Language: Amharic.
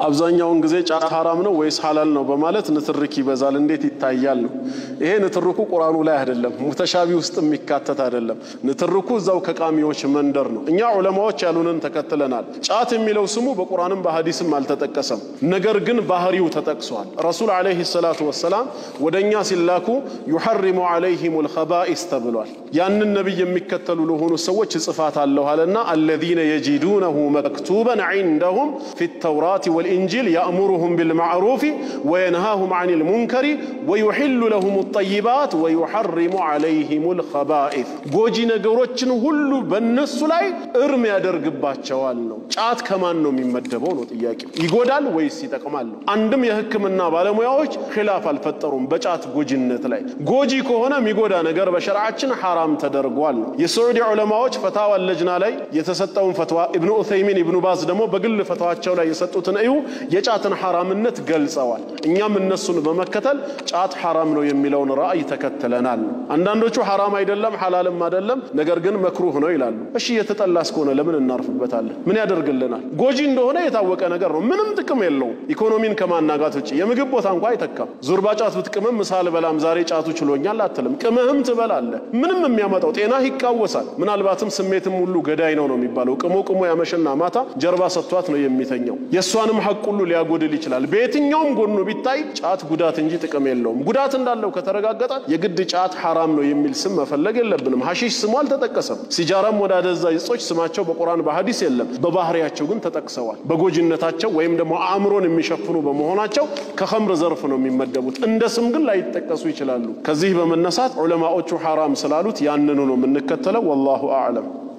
አብዛኛውን ጊዜ ጫት ሐራም ነው ወይስ ሐላል ነው በማለት ንትርክ ይበዛል። እንዴት ይታያል ነው። ይሄ ንትርኩ ቁርአኑ ላይ አይደለም፣ ሙተሻቢ ውስጥ የሚካተት አይደለም። ንትርኩ እዛው ከቃሚዎች መንደር ነው። እኛ ዑለማዎች ያሉንን ተከትለናል። ጫት የሚለው ስሙ በቁርአንም በሐዲስም አልተጠቀሰም። ነገር ግን ባህሪው ተጠቅሷል። ረሱል ዓለይሂ ሰላቱ ወሰላም ወደ እኛ ሲላኩ ዩሐሪሙ ዓለይሂሙል ኸባኢስ ተብሏል። ያንን ነቢይ የሚከተሉ ለሆኑ ሰዎች ጽፋት አለሁ አለና አለዚነ የጂዱነሁ መክቱበን ዒንደሁም ፊ ተውራት ወልኢንጂል ያእሙሩሁም ቢልማዕሩፊ ወየንሃሁም ዐኒል ሙንከሪ ወዩሒሉ ለሁም ጠይባት ወዩሐሪሙ ዓለይሂሙል ኸባኢስ ጎጂ ነገሮችን ሁሉ በእነሱ ላይ እርም ያደርግባቸዋል ነው። ጫት ከማን ነው የሚመደበው ነው ጥያቄው። ይጎዳል ወይስ ይጠቅማል ነው። አንድም የሕክምና ባለሙያዎች ኺላፍ አልፈጠሩም በጫት ጎጂነት ላይ። ጎጂ ከሆነ የሚጎዳ ነገር በሸርዓችን ሐራም ተደርጓል ነው። የስዑዲ ዑለማዎች ፈታዋ ለጅና ላይ የተሰጠውን ፈትዋ ኢብኑ ዑሰይሚን ኢብኑ ባዝ ደግሞ በግል ፈትዋቸው ላይ የሰጡትን እዩ የጫትን ሐራምነት ገልጸዋል። እኛም እነሱን በመከተል ጫት ሐራም ነው የሚለውን ራእይ ተከትለናል ነው። አንዳንዶቹ ሐራም አይደለም ሐላልም አይደለም ነገር ግን መክሩህ ነው ይላሉ። እሺ የተጠላ እስከሆነ ለምን እናርፍበታለን? ምን ያደርግልናል? ጎጂ እንደሆነ የታወቀ ነገር ነው። ምንም ጥቅም የለውም። ኢኮኖሚን ከማናጋት ውጭ የምግብ ቦታ እንኳ አይተካም። ዙርባ ጫት ብትቅምም ምሳ አልበላም ዛሬ ጫቱ ችሎኛል አትልም። ቅምህም ትበላለህ። ምንም የሚያመጣው ጤናህ ይቃወሳል። ምናልባትም ስሜትም ሁሉ ገዳይ ነው ነው የሚባለው። ቅሞ ቅሞ ያመሸና ማታ ጀርባ ሰጥቷት ነው የሚተኛው። የእሷንም ሐቅ ሁሉ ሊያጎድል ይችላል። በየትኛውም ጎኑ ቢታይ ጫት ጉዳት እንጂ ጥቅም የለውም። ጉዳት እንዳለው ከተረጋገጠ የግድ ጫት ሐራም ነው የሚል ስም መፈለግ የለብንም። ሐሺሽ ስሙ አልተጠቀሰም። ሲጃራም ወደ አደንዛዥ እጾች ስማቸው በቁርአን በሐዲስ የለም። በባህሪያቸው ግን ተጠቅሰዋል። በጎጂነታቸው ወይም ደግሞ አእምሮን የሚሸፍኑ በመሆናቸው ከኸምር ዘርፍ ነው የሚመደቡት። እንደ ስም ግን ላይጠቀሱ ይችላሉ። ከዚህ በመነሳት ዑለማዎቹ ሐራም ስላሉት ያንኑ ነው የምንከተለው። ወላሁ አዕለም።